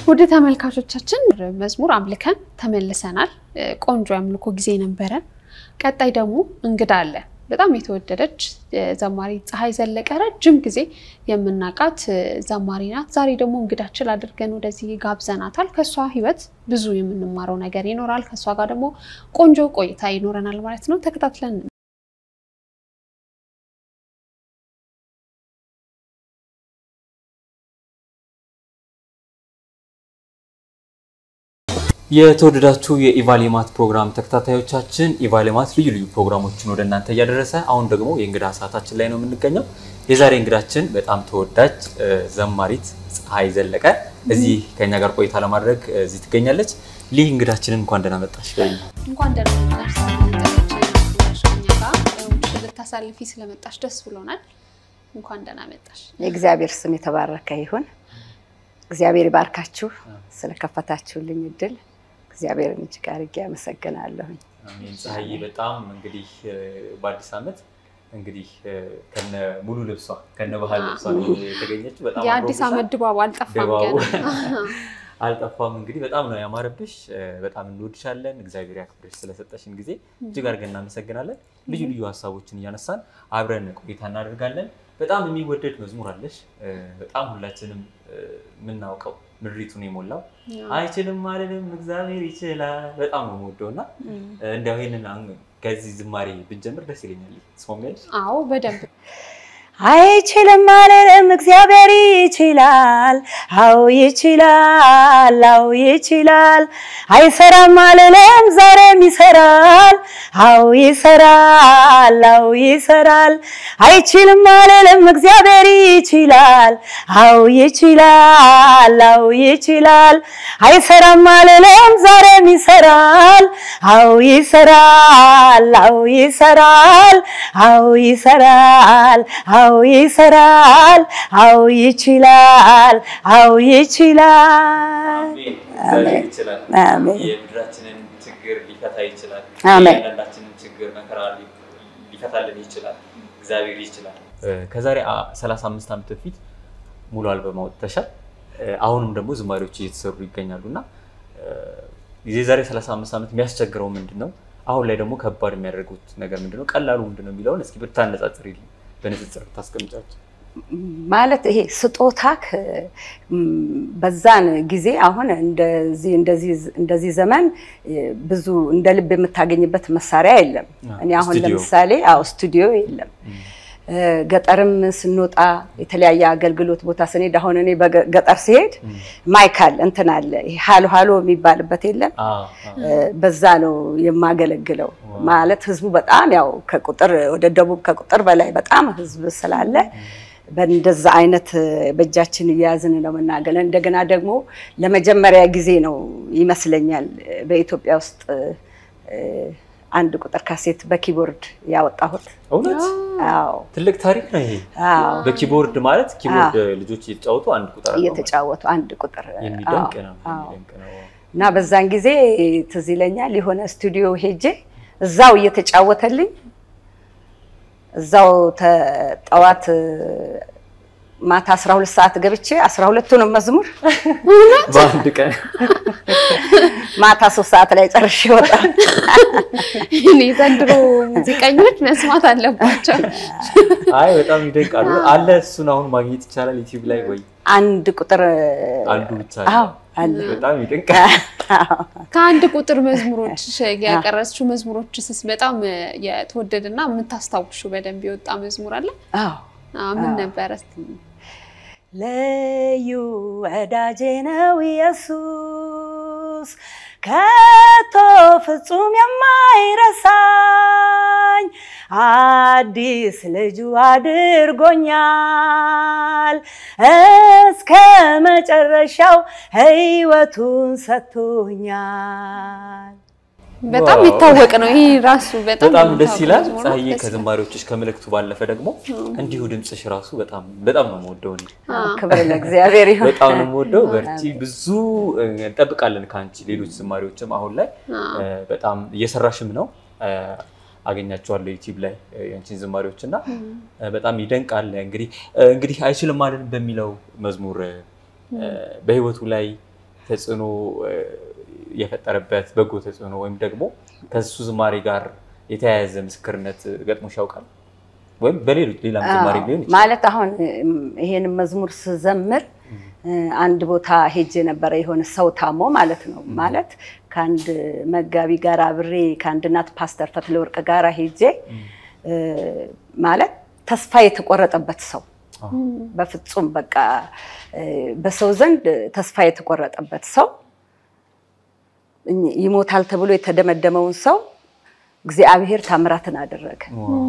ውድ ተመልካቾቻችን መዝሙር አምልከን ተመልሰናል። ቆንጆ የአምልኮ ጊዜ ነበረን። ቀጣይ ደግሞ እንግዳ አለ። በጣም የተወደደች ዘማሪ ፀሐይ ዘለቀ ረጅም ጊዜ የምናውቃት ዘማሪ ናት። ዛሬ ደግሞ እንግዳችን አድርገን ወደዚህ ጋብዘናታል። ከእሷ ሕይወት ብዙ የምንማረው ነገር ይኖራል። ከእሷ ጋር ደግሞ ቆንጆ ቆይታ ይኖረናል ማለት ነው። ተከታትለን የተወደዳችሁ የኢቫሌማት ፕሮግራም ተከታታዮቻችን ኢቫሌማት ልዩ ልዩ ፕሮግራሞችን ወደ እናንተ እያደረሰ አሁን ደግሞ የእንግዳ ሰዓታችን ላይ ነው የምንገኘው። የዛሬ እንግዳችን በጣም ተወዳጅ ዘማሪት ፀሐይ ዘለቀ እዚህ ከኛ ጋር ቆይታ ለማድረግ እዚህ ትገኛለች። ይህ እንግዳችንን እንኳን ደህና መጣሽ። እንኳን ደህና መጣሽ። እኛ ጋር ልታሳልፊ ስለመጣሽ ደስ ብሎናል። እንኳን ደህና መጣሽ። የእግዚአብሔር ስም የተባረከ ይሁን። እግዚአብሔር ይባርካችሁ ስለከፈታችሁልኝ እድል እግዚአብሔርን እጅግ አድርጌ አመሰግናለሁኝ። ፀሐይ በጣም እንግዲህ በአዲስ ዓመት እንግዲህ ከነ ሙሉ ልብሷ ከነ ባህል ልብሷ የተገኘችው በጣም የአዲስ ዓመት ድባቡ አልጠፋም ድባቡ ገና። አልጠፋም። እንግዲህ በጣም ነው ያማረብሽ። በጣም እንወድሻለን። እግዚአብሔር ያክብርሽ። ስለሰጠሽን ጊዜ እጅግ አድርገን እናመሰግናለን። ልዩ ልዩ ሀሳቦችን እያነሳን አብረን ቆይታ እናደርጋለን። በጣም የሚወደድ መዝሙር አለሽ። በጣም ሁላችንም የምናውቀው ምድሪቱን የሞላው አይችልም አልልም እግዚአብሔር ይችላል። በጣም ነው የምወደው እና እንዲያው ይሄንን ከዚህ ዝማሬ ብንጀምር ደስ ይለኛል። ስማሚያለሽ? አዎ በደንብ አይችልም አልልም እግዚአብሔር ይችላል። አዎ ይችላል፣ አዎ ይችላል። አይሰራም አልልም ዛሬም ይሰራል። አዎ ይሰራል፣ አዎ ይሰራል። አይችልም አልልም እግዚአብሔር ይችላል። አዎ ይችላል፣ አዎ ይችላል። አይሰራም አልልም ዛሬም ይሰራል። አዎ ይሰራል፣ አዎ ይሰራል፣ አዎ ይሰራል። አዎ ይሰራል፣ አዎ ይችላል፣ አዎ ይችላል። እግዚአብሔር ይችላል። አሜን። የምድራችንን ችግር ሊፈታ ይችላል። አሜን። የእያንዳንዳችንን ችግር መከራ ሊፈታልን ይችላል። እግዚአብሔር ይችላል። ከዛሬ 35 ዓመት በፊት ሙሉ አልበም አውጥተሻል። አሁንም ደግሞ ዝማሬዎች እየተሰሩ ይገኛሉ እና የዛሬ 35 ዓመት የሚያስቸግረው ምንድን ነው? አሁን ላይ ደግሞ ከባድ የሚያደርጉት ነገር ምንድን ነው? ቀላሉ ምንድን ነው የሚለውን እስኪ ብታነጻጽሪልኝ፣ በንጽጽር ብታስቀምጫቸው። ማለት ይሄ ስጦታክ በዛን ጊዜ አሁን እንደዚህ እንደዚህ እንደዚህ ዘመን ብዙ እንደ ልብ የምታገኝበት መሳሪያ የለም። እኔ አሁን ስቱዲዮ። ለምሳሌ አዎ ስቱዲዮ የለም። ገጠርም ስንወጣ የተለያየ አገልግሎት ቦታ ስንሄድ አሁን እኔ በገጠር ሲሄድ ማይካል እንትን አለ ይሄ ሃሎ ሃሎ የሚባልበት የለም። በዛ ነው የማገለግለው። ማለት ህዝቡ በጣም ያው ከቁጥር ወደ ደቡብ ከቁጥር በላይ በጣም ህዝብ ስላለ በእንደዛ አይነት በእጃችን እያያዝን ነው የምናገለን። እንደገና ደግሞ ለመጀመሪያ ጊዜ ነው ይመስለኛል በኢትዮጵያ ውስጥ አንድ ቁጥር ካሴት በኪቦርድ ያወጣሁት። እውነት አዎ ትልቅ ታሪክ ነው ይሄ። አዎ በኪቦርድ ማለት ኪቦርድ ልጆች እየተጫወቱ አንድ ቁጥር አለው ማለት እየተጫወቱ አንድ ቁጥር የሚደንቅ አዎ፣ ነው አዎ። የሚደንቅ ነው። እና በዛን ጊዜ ትዝ ይለኛል የሆነ ስቱዲዮ ሄጄ እዛው እየተጫወተልኝ እዛው ተ- ጠዋት ማታ 12 ሰዓት ገብቼ 12ቱንም መዝሙር በአንድ ቀን ማታ ሶስት ሰዓት ላይ ጨርሼ ወጣ። እኔ ዘንድሮ ሙዚቀኞች መስማት አለባቸው። አይ በጣም ይደንቃሉ። አለ እሱን አሁን ማግኘት ይቻላል ዩቲዩብ ላይ ወይ አንድ ቁጥር አንዱ ብቻ አዎ አለ። በጣም ይደንቃል። ከአንድ ቁጥር መዝሙሮች ያቀረጽሽው መዝሙሮችስ በጣም የተወደደና የምታስታውሽው በደንብ የወጣ መዝሙር አለ? አዎ አዎ፣ ምን ነበረ? እስኪ ልዩ ወዳጄ ነው ኢየሱስ ከቶ ፍጹም የማይረሳኝ አዲስ ልጁ አድርጎኛል እስከ መጨረሻው ሕይወቱን ሰጥቶኛል። በጣም ዋው። የሚታወቅ ነው ይህ ራሱ በጣም በጣም ደስ የሚታወቅ ይላል። መዝሙር ነው። ፀሐዬ ደስ ይላል። ከዝማሬዎችሽ ከመልእክቱ ባለፈ ደግሞ እንዲሁ ድምፅሽ ራሱ በጣም በጣም ነው የምወደው እኔ ክብር ለእግዚአብሔር ይሁን። በጣም ነው የምወደው። በርቺ። ብዙ እንጠብቃለን ከአንቺ ሌሎች ዝማሬዎችም አሁን ላይ እ፣ በጣም እየሰራሽም ነው እ፣ አገኛቸዋለሁ ዩቲዩብ ላይ እ፣ የአንቺን ዝማሬዎች እና እ፣ በጣም ይደንቃል። እንግዲህ እ፣ እንግዲህ አይችልም አለን በሚለው መዝሙር እ፣ በህይወቱ ላይ ተጽዕኖ የፈጠረበት በጎ ተጽዕኖ ወይም ደግሞ ከሱ ዝማሬ ጋር የተያያዘ ምስክርነት ገጥሞሽ ያውቃል? ወይም በሌሎች ሌላም ዝማሬ ሊሆን ይችላል። ማለት አሁን ይሄን መዝሙር ስዘምር አንድ ቦታ ሄጄ ነበረ። የሆነ ሰው ታሞ ማለት ነው። ማለት ከአንድ መጋቢ ጋር አብሬ ከአንድ እናት ፓስተር ፈትለወርቅ ጋር ሄጄ ማለት ተስፋ የተቆረጠበት ሰው በፍጹም በቃ በሰው ዘንድ ተስፋ የተቆረጠበት ሰው ይሞታል ተብሎ የተደመደመውን ሰው እግዚአብሔር ታምራትን አደረገ።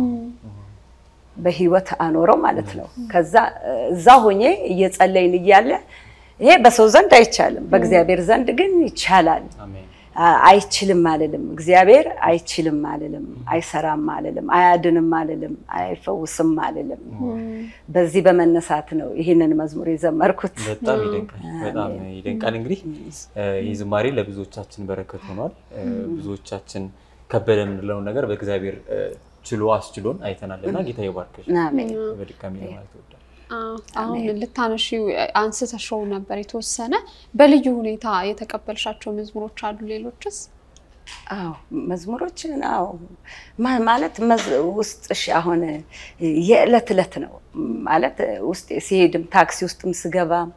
በህይወት አኖረው ማለት ነው። ከዛ እዛ ሆኜ እየጸለይን እያለ ይሄ በሰው ዘንድ አይቻልም፣ በእግዚአብሔር ዘንድ ግን ይቻላል። አይችልም አልልም፣ እግዚአብሔር አይችልም አልልም፣ አይሰራም አልልም፣ አያድንም አልልም፣ አይፈውስም አልልም። በዚህ በመነሳት ነው ይህንን መዝሙር የዘመርኩት። በጣም ይደንቃል፣ በጣም ይደንቃል። እንግዲህ ይህ ዝማሬ ለብዙዎቻችን በረከት ሆኗል። ብዙዎቻችን ከበደ የምንለውን ነገር በእግዚአብሔር ችሎ አስችሎን አይተናል እና ጌታ ይባርክሽ። በድጋሚ ለማለት እወዳለሁ። አሁን ልታነሺው አንስተሽው ነበር የተወሰነ በልዩ ሁኔታ የተቀበልሻቸው መዝሙሮች አሉ? ሌሎችስ? አዎ መዝሙሮችን አዎ ማለት ውስጥሽ አሁን የዕለት ዕለት ነው ማለት ውስጥ ሲሄድም ታክሲ ውስጥም ስገባም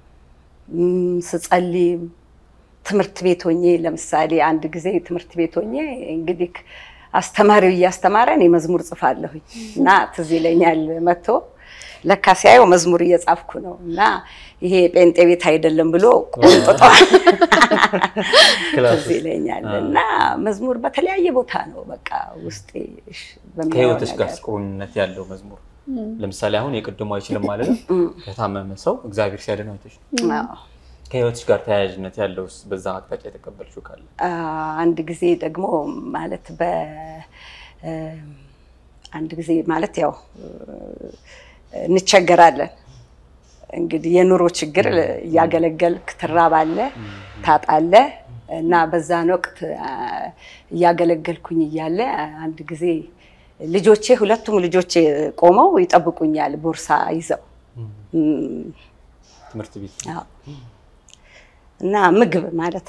ስጸልይም ትምህርት ቤት ሆኜ ለምሳሌ አንድ ጊዜ ትምህርት ቤት ሆኜ እንግዲህ አስተማሪው እያስተማረ እኔ መዝሙር ጽፋለሁኝ እና ትዝ ይለኛል መጥቶ ለካ ሲያየው መዝሙር እየጻፍኩ ነው እና ይሄ ጴንጤ ቤት አይደለም ብሎ ቆንጥጧል። ትዝ ይለኛል እና መዝሙር በተለያየ ቦታ ነው በቃ ውስጤ ከህይወትሽ ጋር ቁርኝነት ያለው መዝሙር ለምሳሌ አሁን የቅድሞ አይችልም ማለት ነው ከታመመ ሰው እግዚአብሔር ሲያድን አይተሽ ነው። ከህይወትሽ ጋር ተያያዥነት ያለው በዛ አቅጣጫ የተቀበልሽው ካለ? አንድ ጊዜ ደግሞ ማለት በ አንድ ጊዜ ማለት ያው እንቸገራለን እንግዲህ የኑሮ ችግር እያገለገልክ ትራባለህ፣ ታጣለህ እና በዛን ወቅት እያገለገልኩኝ እያለ አንድ ጊዜ ልጆቼ ሁለቱም ልጆቼ ቆመው ይጠብቁኛል ቦርሳ ይዘው ትምህርት ቤት እና ምግብ ማለት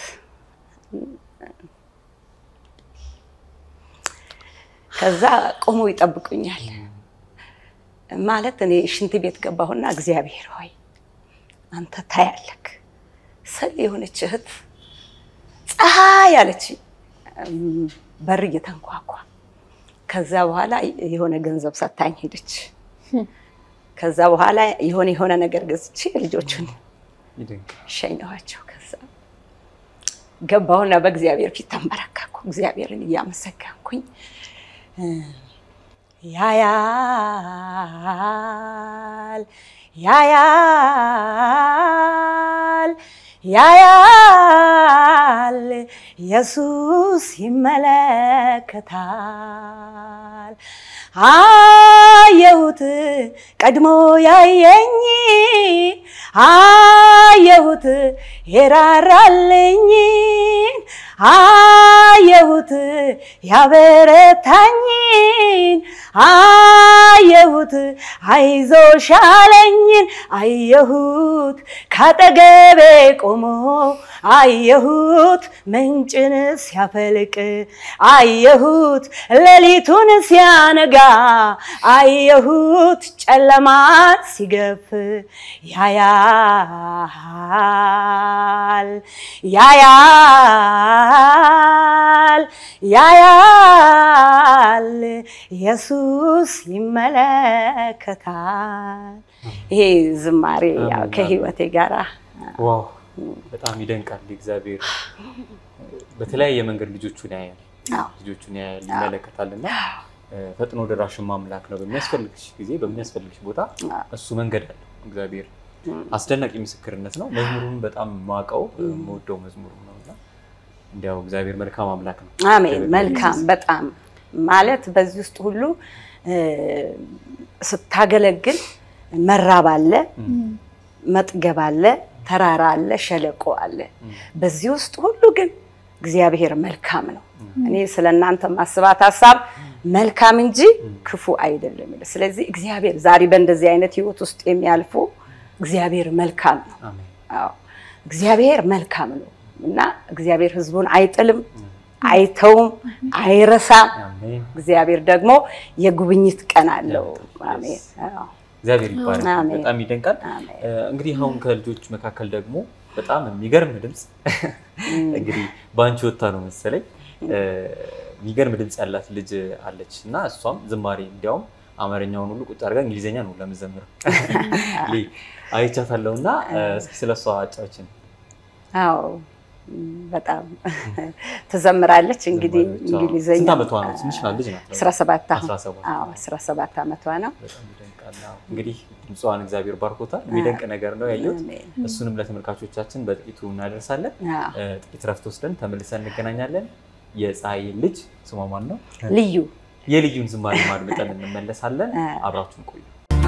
ከዛ ቆመው ይጠብቁኛል። ማለት እኔ ሽንት ቤት ገባሁና እግዚአብሔር ሆይ አንተ ታያለክ ስል የሆነች እህት ፀሐይ አለች፣ በር እየተንኳኳ ከዛ በኋላ የሆነ ገንዘብ ሰታኝ ሄደች። ከዛ በኋላ የሆነ የሆነ ነገር ገዝቼ ልጆቹን ሸኘኋቸው። ከዛ ገባሁና በእግዚአብሔር ፊት ተንበረከኩ። እግዚአብሔርን እያመሰገንኩኝ ያያል ያያል ያያል ኢየሱስ ይመለከታል። አየሁት ቀድሞ ያየኝ አየሁት የራራልኝን አየሁት ያበረታኝን አየሁት አይዞሽ አለኝን አየሁት ካጠገቤ ቆሞ አየሁት ምንጭን ሲያፈልቅ አየሁት ሌሊቱን ሲያነጋ አየሁት ጨለማን ሲገፍ ያያል ያያል ያያል ኢየሱስ ይመለከታል። ይሄ ዝማሬ ያው ከህይወቴ ጋራ ዋው በጣም ይደንቃል። እግዚአብሔር በተለያየ መንገድ ልጆቹን ያያል፣ ልጆቹን ያያል፣ ይመለከታል እና ፈጥኖ ደራሽም አምላክ ነው። በሚያስፈልግሽ ጊዜ በሚያስፈልግሽ ቦታ እሱ መንገድ አለው እግዚአብሔር። አስደናቂ ምስክርነት ነው። መዝሙሩን በጣም ማውቀው የምወደው መዝሙር ነው እና እንዲያው እግዚአብሔር መልካም አምላክ ነው። አሜን። መልካም በጣም ማለት በዚህ ውስጥ ሁሉ ስታገለግል መራብ አለ፣ መጥገብ አለ፣ ተራራ አለ፣ ሸለቆ አለ። በዚህ ውስጥ ሁሉ ግን እግዚአብሔር መልካም ነው። እኔ ስለ እናንተ ማስባት ሀሳብ መልካም እንጂ ክፉ አይደለም። ስለዚህ እግዚአብሔር ዛሬ በእንደዚህ አይነት ህይወት ውስጥ የሚያልፉ እግዚአብሔር መልካም ነው። አዎ እግዚአብሔር መልካም ነው እና እግዚአብሔር ሕዝቡን አይጥልም፣ አይተውም፣ አይረሳም። አሜን። እግዚአብሔር ደግሞ የጉብኝት ቀን አለው። ያመጣል። አሜን። አዎ፣ እግዚአብሔር ይባረክ። አሜን። በጣም ይደንቃል። አሜን። እ፣ እንግዲህ አሁን ከልጆች መካከል ደግሞ በጣም የሚገርም ድምፅ እንግዲህ በአንቺ ወታ ነው መሰለኝ እ፣ የሚገርም ድምፅ ያላት ልጅ አለች እና እሷም ዝማሬ እንዲያውም አማርኛውን ሁሉ ቁጭ አድርጋ እንግሊዝኛ ነው ለምዘምረው አይቻታለሁ እና እ፣ እስኪ ስለ እሷ አጫዎችን አዎ እም፣ በጣም ትዘምራለች። እንግዲህ እንግሊዘኛ ስንት ዓመቷ ነው? ትንሽ ናት ልጅ ናት። 17 አሁን 17 አዎ 17 ዓመቷ ነው። በጣም ይደንቃል። አዎ። እንግዲህ ድምፅዋን እግዚአብሔር ባርኮታል። የሚደንቅ ነገር ነው ያየሁት። አሜን። እሱንም ለተመልካቾቻችን በጥቂቱ እናደርሳለን። አዎ። እ፣ ጥቂት ረፍት ወስደን ተመልሰን እንገናኛለን። የፀሐይ ልጅ ስሟ ማን ነው? ልዩ የልዩን ዝማሬ ማድመጠን እንመለሳለን። አ። አብራችሁን ቆዩ።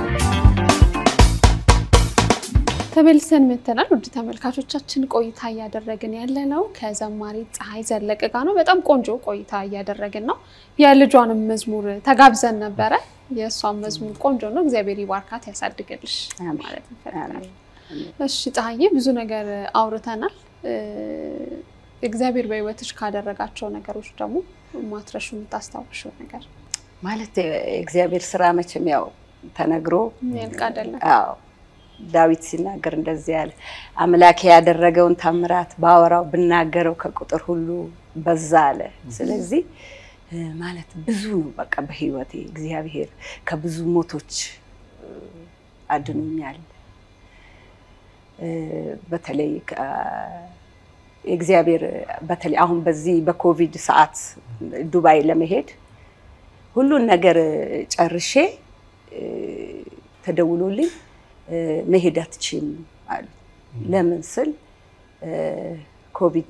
ተመልሰን መተናል። ውድ ተመልካቾቻችን ቆይታ እያደረግን ያለ ነው ከዘማሪ ፀሐይ ዘለቀ ጋር ነው። በጣም ቆንጆ ቆይታ እያደረግን ነው። የልጇንም መዝሙር ተጋብዘን ነበረ። የእሷን መዝሙር ቆንጆ ነው። እግዚአብሔር ይባርካት ያሳድግልሽ አሜን። ማለት እንፈልጋለን። አሜን። እሺ ፀሐዬ፣ ብዙ ነገር አውርተናል። እ፣ እግዚአብሔር በሕይወትሽ ካደረጋቸው ነገሮች ደግሞ ማትረሹ የምታስታውሽው ነገር ማለት የእግዚአብሔር ስራ መቼም ያው ተነግሮ ያልቅ አይደለም። አዎ ዳዊት ሲናገር እንደዚህ ያለ አምላኬ ያደረገውን ታምራት ባወራው ብናገረው ከቁጥር ሁሉ በዛ አለ። ስለዚህ እ፣ ማለት ብዙ ነው በቃ በህይወቴ እግዚአብሔር ከብዙ ሞቶች እ፣ አድኖኛል። እ፣ በተለይ ከ- የእግዚአብሔር በተለይ አሁን በዚህ በኮቪድ ሰዓት ዱባይ ለመሄድ ሁሉን ነገር ጨርሼ እ፣ ተደውሎልኝ እ፣ መሄድ አትችይም አሉ። ለምን ስል እ፣ ኮቪድ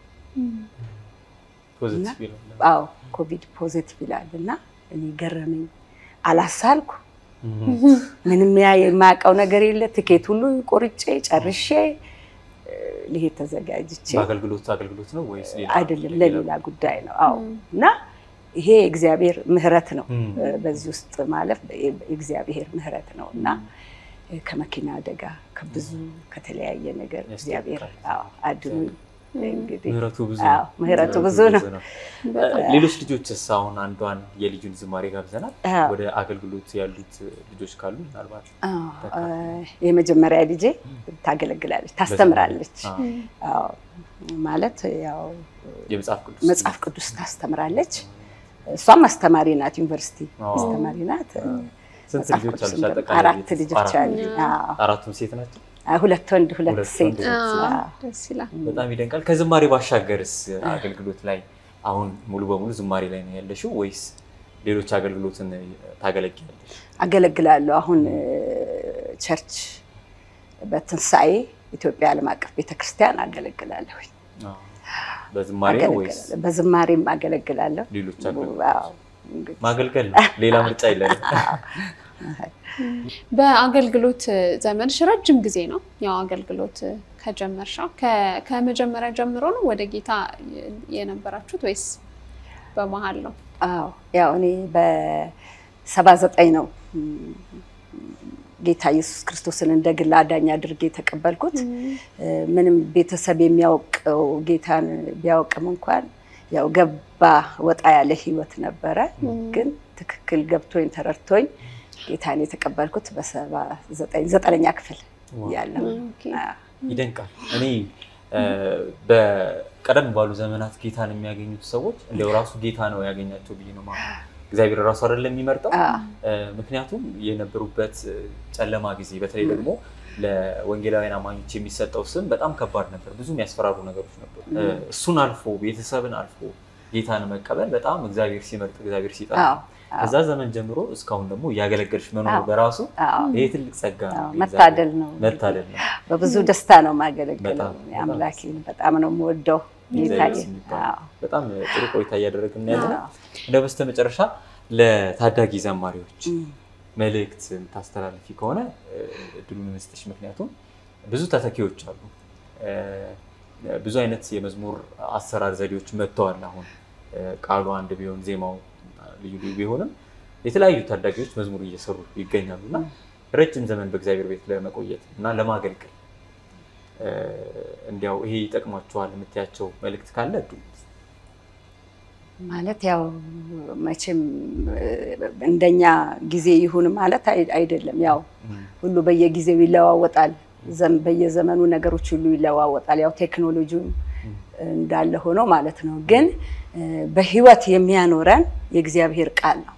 ፖዚቲቭ ይላል። አዎ ኮቪድ ፖዚቲቭ ይላል እና እኔ ገረመኝ። አላሳልኩ ምንም ያ የማያውቀው ነገር የለ። ትኬት ሁሉ ቆርጬ ጨርሼ እ፣ ልሄድ ተዘጋጅቼ በአገልግሎት አገልግሎት ነው ወይስ ሌላ? አይደለም ለሌላ ጉዳይ ነው። አዎ እና ይሄ የእግዚአብሔር ምሕረት ነው። ም። እ፣ በዚህ ውስጥ ማለፍ የእግዚአብሔር ምሕረት ነው እና እ፣ ከመኪና አደጋ ከብዙ ከተለያየ ነገር እግዚአብሔር አዎ አድኑኝ። እንግዲህ ምህረቱ ብዙ አዎ ነው። ምሕረቱ ብዙ ነው። ሌሎች ልጆችስ አሁን አንዷን የልጁን ዝማሬ ጋብዘናል። አዎ። ወደ አገልግሎት ያሉት ልጆች ካሉ ምናልባት አዎ፣ እ፣ የመጀመሪያ ልጄ ታገለግላለች፣ ታስተምራለች። አዎ፣ አዎ ማለት ያው የመጽሐፍ ቅዱስ መጽሐፍ ቅዱስ ታስተምራለች። እሷም አስተማሪ ናት፣ ዩኒቨርሲቲ አዎ። አስተማሪ ናት። ስንት መጽሐፍ ልጆች ቅዱስ አሉሽ? እንደም- አጠቃላይ አራት ቤተሰብ? ልጆች አራት አሉ። ልጆች። አዎ። አራቱም ሴት ናቸው። አዎ፣ ሁለት ወንድ ሁለት ሁለት ሴት። ወንድ፣ ሁለት ሴት። አዎ። ደስ ይላል። በጣም ይደንቃል። ከዝማሬ ባሻገርስ አገልግሎት ላይ አሁን ሙሉ በሙሉ ዝማሬ ላይ ነው ያለሽው ወይስ ሌሎች አገልግሎትን ታገለግያለሽ? አገለግላለሁ። አሁን እ፣ ቸርች በትንሣኤ ኢትዮጵያ ዓለም አቀፍ ቤተክርስቲያን አገለግላለሁ። በዝማሬ ነው ወይስ አገለግላለሁ። በዝማሬም አገለግላለሁ። ሌሎች አገልግሎት? አዎ፣ እንግዲህ ማገልገል ነው፣ ሌላ ምርጫ የለንም። በአገልግሎት ዘመንሽ ረጅም ጊዜ ነው ያው አገልግሎት ከጀመርሻው ከ- ከመጀመሪያ ጀምሮ ነው ወደ ጌታ የነበራችሁት ወይስ በመሀል ነው? አዎ ያው እኔ በሰባ ዘጠኝ ነው ም፣ ጌታ ኢየሱስ ክርስቶስን እንደ ግል አዳኝ አድርጌ የተቀበልኩት። እ፣ ምንም ቤተሰብ የሚያውቀው ጌታን ቢያውቅም እንኳን ያው ገባ ወጣ ያለ ህይወት ነበረ። ግን ትክክል ገብቶኝ ተረድቶኝ ጌታን የተቀበልኩት በሰባ ዘጠኝ ዘጠነኛ ክፍል ያለው ኦኬ። ይደንቃል። እኔ እ፣ በቀደም ባሉ ዘመናት ጌታን የሚያገኙት ሰዎች እንደው ራሱ ጌታ ነው ያገኛቸው ብዬ ነው ማለት ነው። እግዚአብሔር ራሱ አይደለም የሚመርጠው። እ፣ ምክንያቱም የነበሩበት እ፣ ጨለማ ጊዜ በተለይ ደግሞ ለወንጌላውያን አማኞች የሚሰጠው ስም በጣም ከባድ ነበር። ብዙ የሚያስፈራሩ ነገሮች ነበሩ። እ፣ እሱን አልፎ ቤተሰብን አልፎ ጌታን መቀበል በጣም እግዚአብሔር ሲመርጥ እግዚአብሔር ሲጠራ አዎ፣ ከዛ ዘመን ጀምሮ እስካሁን ደግሞ እያገለገልሽ መኖር አዎ። በራሱ አዎ፣ ይሄ ትልቅ ጸጋ ነው። አዎ፣ መታደል ነው። መታደል ነው። በብዙ ደስታ ነው የማገለግለው። በጣም፣ በጣም አምላኬን በጣም ነው የምወደው ጌታዬ። እግዚአብሔር የሚባል አዎ፣ በጣም ጥሩ ቆይታ እያደረግን ያለ ነው። አዎ። እንደ በስተ መጨረሻ ለታዳጊ ዘማሪዎች እም፣ መልእክት የምታስተላልፊ ከሆነ እ፣ እድሉን እንስጥሽ። ምክንያቱም ብዙ ተተኪዎች አሉ። እ፣ ብዙ አይነት የመዝሙር አሰራር ዘዴዎች መጥተዋል። አሁን እ፣ ቃሉ አንድ ቢሆን ዜማው ልዩ ልዩ ቢሆንም የተለያዩ ታዳጊዎች መዝሙር እየሰሩ ይገኛሉ እና ረጅም ዘመን በእግዚአብሔር ቤት ለመቆየት እና ለማገልገል እ፣ እንዲያው ይሄ ይጠቅሟቸዋል የምትያቸው መልእክት ካለ እዱ ማለት ያው መቼም እንደኛ ጊዜ ይሁን ማለት አይደለም። ያው ሁሉ በየጊዜው ይለዋወጣል። በየዘመኑ ነገሮች ሁሉ ይለዋወጣል። ያው ቴክኖሎጂውን እንዳለ ሆኖ ማለት ነው። ግን በህይወት የሚያኖረን የእግዚአብሔር ቃል ነው።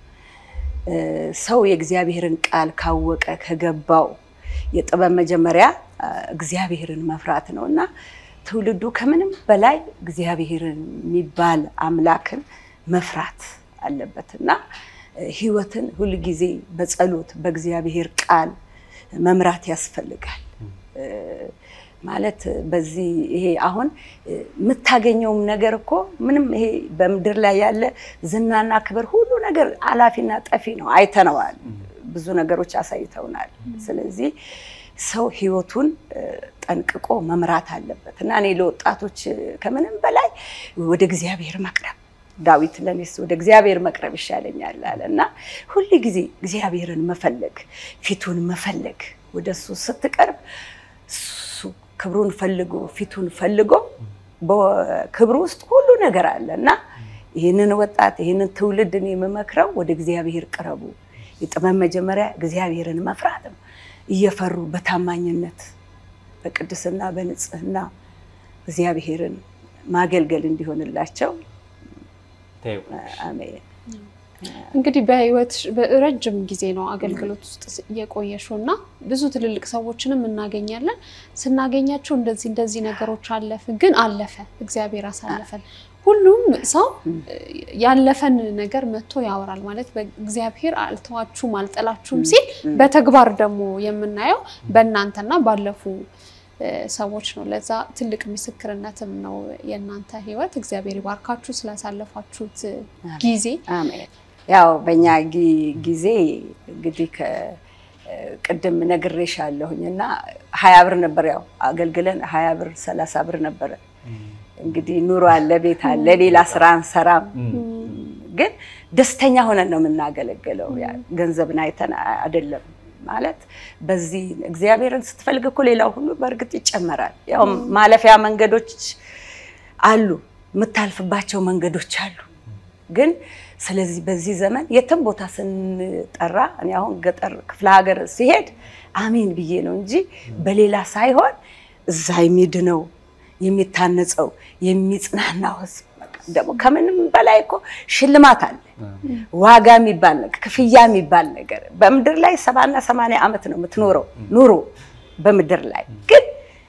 ሰው የእግዚአብሔርን ቃል ካወቀ ከገባው የጥበብ መጀመሪያ እግዚአብሔርን መፍራት ነው እና ትውልዱ ከምንም በላይ እግዚአብሔርን የሚባል አምላክን መፍራት አለበት እና ህይወትን ሁልጊዜ በጸሎት በእግዚአብሔር ቃል መምራት ያስፈልጋል። ማለት በዚህ ይሄ አሁን የምታገኘውም ነገር እኮ ምንም ይሄ በምድር ላይ ያለ ዝናና ክብር ሁሉ ነገር አላፊና ጠፊ ነው። አይተነዋል። ብዙ ነገሮች አሳይተውናል። ስለዚህ ሰው ህይወቱን ጠንቅቆ መምራት አለበት እና እኔ ለወጣቶች ከምንም በላይ ወደ እግዚአብሔር መቅረብ ዳዊት ለኔስ ወደ እግዚአብሔር መቅረብ ይሻለኛል አለ እና ሁል ጊዜ እግዚአብሔርን መፈለግ ፊቱን መፈለግ ወደ እሱ ስትቀርብ እሱ ክብሩን ፈልጎ ፊቱን ፈልጎ በክብሩ ውስጥ ሁሉ ነገር አለ እና ይህንን ወጣት ይህንን ትውልድ እኔ የምመክረው ወደ እግዚአብሔር ቅረቡ። የጥበብ መጀመሪያ እግዚአብሔርን መፍራት ነው። እየፈሩ በታማኝነት በቅድስና በንጽህና እግዚአብሔርን ማገልገል እንዲሆንላቸው አሜን። እንግዲህ በህይወት ረጅም ጊዜ ነው አገልግሎት ውስጥ የቆየሽው እና ብዙ ትልልቅ ሰዎችንም እናገኛለን። ስናገኛቸው እንደዚህ እንደዚህ ነገሮች አለፍ ግን አለፈ፣ እግዚአብሔር አሳለፈን። ሁሉም ሰው ያለፈን ነገር መጥቶ ያወራል ማለት በእግዚአብሔር አልተዋችሁም አልጠላችሁም ሲል በተግባር ደግሞ የምናየው በእናንተና ባለፉ ሰዎች ነው። ለዛ ትልቅ ምስክርነትም ነው የእናንተ ህይወት። እግዚአብሔር ይባርካችሁ ስላሳለፋችሁት ጊዜ። አሜን። ያው በእኛ ጊዜ እንግዲህ ቅድም ነግሬሻለሁኝ እና ሀያ ብር ነበር ያው አገልግለን ሀያ ብር ሰላሳ ብር ነበረ እንግዲህ ኑሮ አለ፣ ቤት አለ፣ ሌላ ስራ አንሰራም። ግን ደስተኛ ሆነን ነው የምናገለግለው። ገንዘብን አይተን አይደለም ማለት በዚህ እግዚአብሔርን ስትፈልግ እኮ ሌላው ሁሉ በእርግጥ ይጨመራል። ያው ማለፊያ መንገዶች አሉ፣ የምታልፍባቸው መንገዶች አሉ። ግን ስለዚህ በዚህ ዘመን የትም ቦታ ስንጠራ እኔ አሁን ገጠር ክፍለ ሀገር ሲሄድ አሜን ብዬ ነው እንጂ በሌላ ሳይሆን እዛ የሚድነው የሚታነጸው የሚጽናናው ህዝብ ደግሞ ከምንም በላይ እኮ ሽልማት አለ፣ ዋጋ የሚባል ነገር፣ ክፍያ የሚባል ነገር በምድር ላይ ሰባና ሰማንያ ዓመት ነው የምትኖረው ኑሮ በምድር ላይ ግን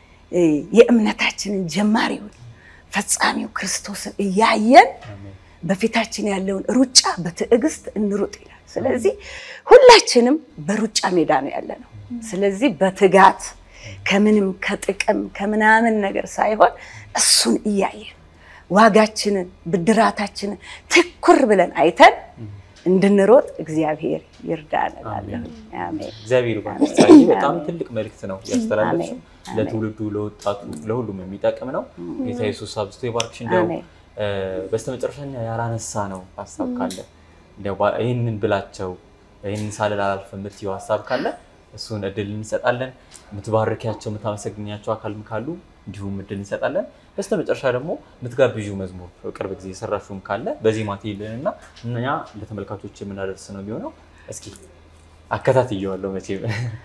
የእምነታችንን ጀማሪውን ፈጻሚው ክርስቶስን እያየን በፊታችን ያለውን ሩጫ በትዕግስት እንሩጥ ይላል። ስለዚህ ሁላችንም በሩጫ ሜዳ ነው ያለ ነው። ስለዚህ በትጋት ከምንም ከጥቅም ከምናምን ነገር ሳይሆን እሱን እያየን ዋጋችንን ብድራታችንን ትኩር ብለን አይተን እንድንሮጥ እግዚአብሔር ይርዳን እላለሁ። አሜን። እግዚአብሔር ይባርክ። በጣም ትልቅ መልእክት ነው ያስተላለፍሽው። ለትውልዱ፣ ለወጣቱ፣ ለሁሉም የሚጠቅም ነው። ጌታ ኢየሱስ አብዝቶ ይባርክሽ። እንዲያው በስተመጨረሻኛ ያላነሳ ነው ሀሳብ ካለ ይህንን ብላቸው ይህንን ሳልል አላልፍም የምትይው ሀሳብ ካለ እሱን እድል እንሰጣለን። የምትባርኪያቸው የምታመሰግኛቸው አካልም ካሉ እንዲሁም እድል እንሰጣለን። በስተ መጨረሻ ደግሞ የምትጋብዡ መዝሙር ቅርብ ጊዜ የሰራሽውም ካለ በዚህ ማቴልን እና እኛ ለተመልካቾች የምናደርስ ነው የሚሆነው። እስኪ አከታትየዋለሁ መቼም።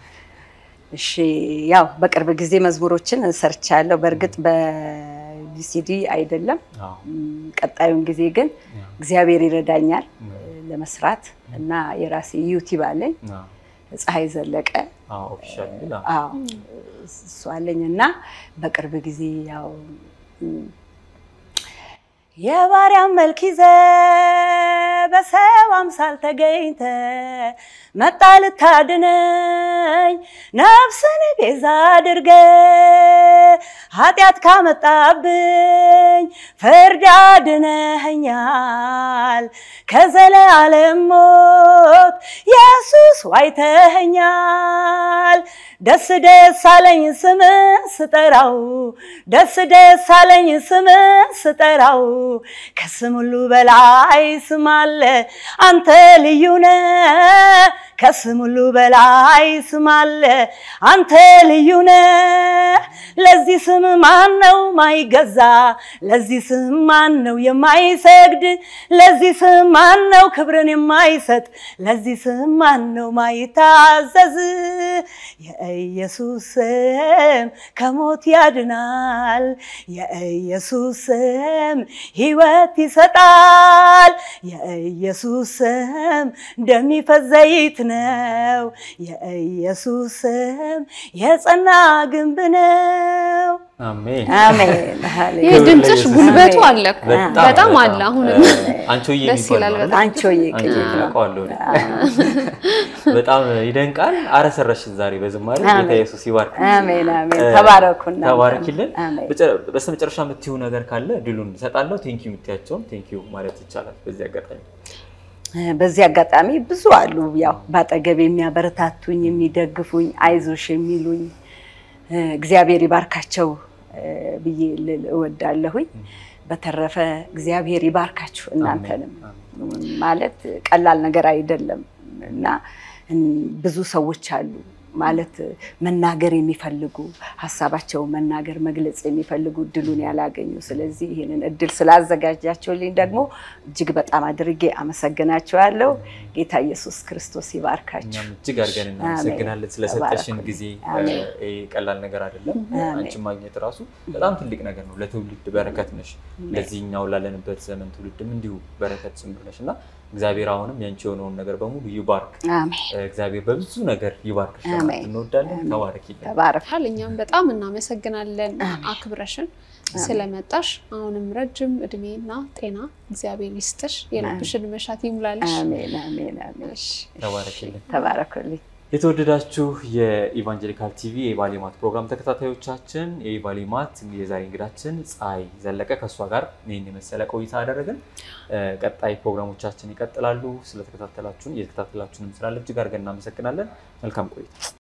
እሺ፣ ያው በቅርብ ጊዜ መዝሙሮችን ሰርቻለሁ። በእርግጥ በቪሲዲ አይደለም። ቀጣዩን ጊዜ ግን እግዚአብሔር ይረዳኛል ለመስራት እና የራሴ ዩቲዩብ አለኝ ፀሐይ ዘለቀ እሱ አለኝ እና በቅርብ ጊዜ ያው የባሪያን መልክ ይዘ በሰው አምሳል ተገኝተ መጣ ልታድነኝ ነፍስን ቤዛ አድርገ ኃጢአት ካመጣብኝ ፍርድ አድነኸኛል ከዘለዓለም ሞት ኢየሱስ ዋይተኸኛል። ደስ ደስ አለኝ ስምን ስጠራው ደስ ደስ አለኝ ስምን ስጠራው ከስም ሁሉ በላይ ስም አለ አንተ ልዩ ነህ ከስም ሁሉ በላይ ስም አለ አንተ ልዩ ነህ ለዚህ ስም ማን ነው ማይገዛ? ለዚህ ስም ማን ነው የማይሰግድ? ለዚህ ስም ማን ነው ክብርን የማይሰጥ? ለዚህ ስም ማን ነው ማይታዘዝ? የኢየሱስ ስም ከሞት ያድናል። የኢየሱስ ስም ሕይወት ይሰጣል። የኢየሱስ ስም እንደሚፈስ ዘይት ነው። የኢየሱስ ስም የጸና ግንብ ነው። አሜን። አሜን። ይህ ሃሌሉያ። ክብር ድምፅሽ ለኢየሱስ። ጉልበቱ አለ እኮ በጣም በጣም አለ። አሁንም አንቺሆዬ ደስ የሚባል ይላል ነው በጣም። አንቺሆዬ አንቺ ቅኔ ነው። አውቀዋለሁ እኔ። በጣም ይደንቃል። አረሰረሽን ዛሬ በዝማሬ ጌታ አሜን። ኢየሱስ ይባርክ። አሜን አሜን። ተባረኩ እናንተ። ተባረኪልን። አሜን። በስተ መጨረሻ የምትይው ነገር ካለ ድሉን እሰጣለሁ። ቴንኪዩ የምትያቸውን ቴንኪዩ ማለት ይቻላል በዚህ አጋጣሚ። በዚህ አጋጣሚ ብዙ አሉ። ያው በአጠገብ የሚያበረታቱኝ፣ የሚደግፉኝ፣ አይዞሽ የሚሉኝ እግዚአብሔር ይባርካቸው ብዬ ልል እወዳለሁኝ። በተረፈ እግዚአብሔር ይባርካችሁ እናንተንም። ማለት ቀላል ነገር አይደለም እና ብዙ ሰዎች አሉ ማለት መናገር የሚፈልጉ ሀሳባቸው መናገር መግለጽ የሚፈልጉ እድሉን ያላገኙ። ስለዚህ ይህንን እድል ስላዘጋጃቸውልኝ ደግሞ እጅግ በጣም አድርጌ አመሰግናቸዋለሁ። ጌታ ኢየሱስ ክርስቶስ ይባርካቸው። እኛም እጅግ አድርገን እናመሰግናለን ስለሰጠሽን ጊዜ። አሜን። ይሄ ቀላል ነገር አይደለም። አሜን። አንቺን ማግኘት ራሱ በጣም ትልቅ ነገር ነው። ለትውልድ በረከት ነሽ። ለዚህኛው ላለንበት ዘመን ትውልድም እንዲሁ በረከት ጭምር ነሽ እና እግዚአብሔር አሁንም ያንቺ የሆነውን ነገር በሙሉ ይባርክ። አሜን። እግዚአብሔር በብዙ ነገር ይባርክሽ። አሜን። እንወዳለን። ተባረኪልን። ተባረክ። ይባርካል። እኛም በጣም እናመሰግናለን አክብረሽን ስለመጣሽ። አሁንም ረጅም እድሜና ጤና እግዚአብሔር ይስጥሽ፣ የልብሽን መሻት ይሙላልሽ። አሜን አሜን አሜን። ተባረኪልን። ተባረኩልኝ። የተወደዳችሁ የኢቫንጀሊካል ቲቪ የባሌማት ፕሮግራም ተከታታዮቻችን የባሌማት የዛሬ እንግዳችን ፀሐይ ዘለቀ ከእሷ ጋር ይህን የመሰለ ቆይታ አደረግን። ቀጣይ ፕሮግራሞቻችን ይቀጥላሉ። ስለተከታተላችሁን እየተከታተላችሁንም ስላለ እጅግ አድርገን እናመሰግናለን። መልካም ቆይታ